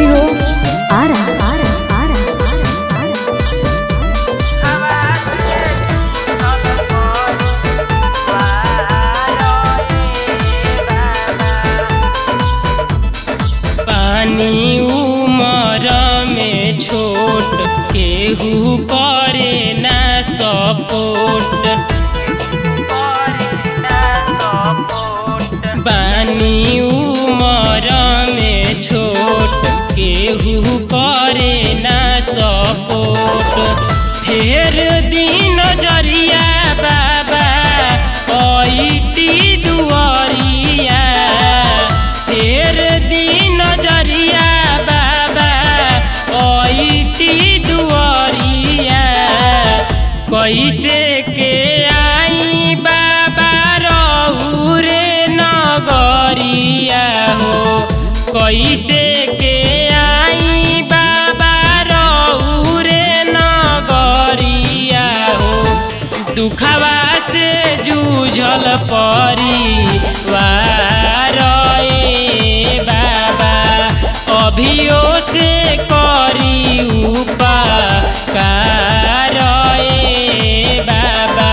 studio Ara Ara Ara Ara Ara पानी उमर में छोट केहू करे ना सपोर्ट बानी उमर में छोट केहू करे ना सपोर्ट फेर दिन जरिया बाबा ऐती दुआरिया फेर दिन जरिया बाबा ऐती दुआरिया कैसे के आई बाबा रहू रे नगरिया हो कैसे के आई बाबा रहू रे नगरिया हो दुखवा से जूझल परिवार ए बाबा अभियो से करी उपकार ए बाबा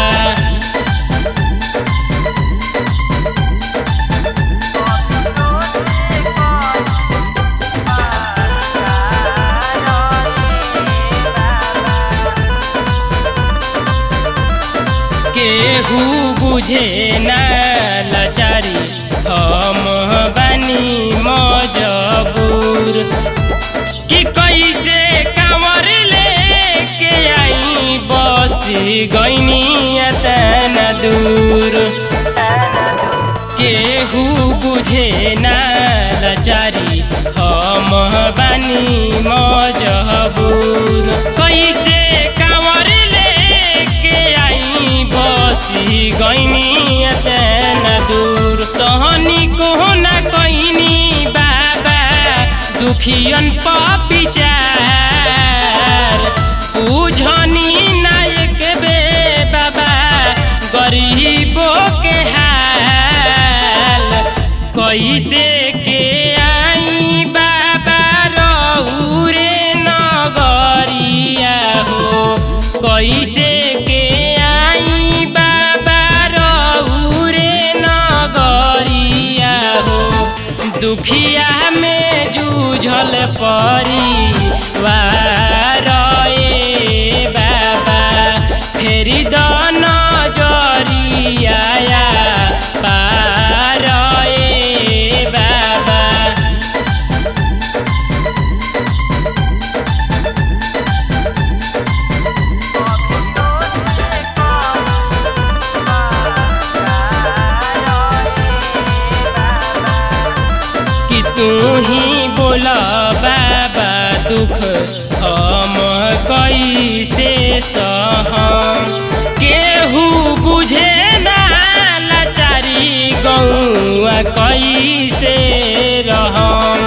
केहू बुझे ना लाचारी हम बानी मजबूर कि कैसे कांवर लेके आई बस गईनी तना दूर केहू बुझे ना लाचारी हम बानी मजबूर कैसे कांवर लेके आई बसी गईनी तना दूर तहनी को ना कईनी बाबा दुखियन पविचार बुझनी नायक बे बाबा गरीबों के हाल कैसे के आई बाबा रहू रे नगरिया हो कैसे के आई बाबा रहू रे नगरिया हो दुखिया में जूझल परिवार ए बाबा फेरी दन जरिया पार ए बाबा कि तू ही बोला बाबा दुख हम कैसे सहम केहू बुझे ना लाचारी गौआ कैसे रहम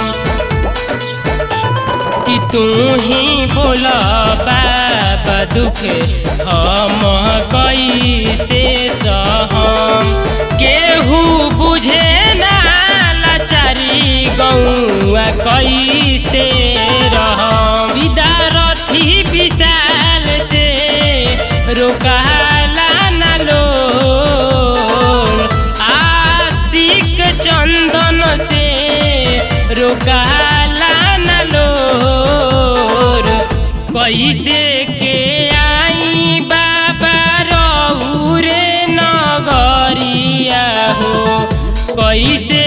कि तू ही बोला बाबा दुख हम कैसे सहम केहू बुझे ना लाचारी गौआ कैसे रहम विदारथी विशाल से रोकाला ना लो आशिक चंदन से रोकाला न लोर कैसे के आई बाबा रहू रे नगरिया हो कैसे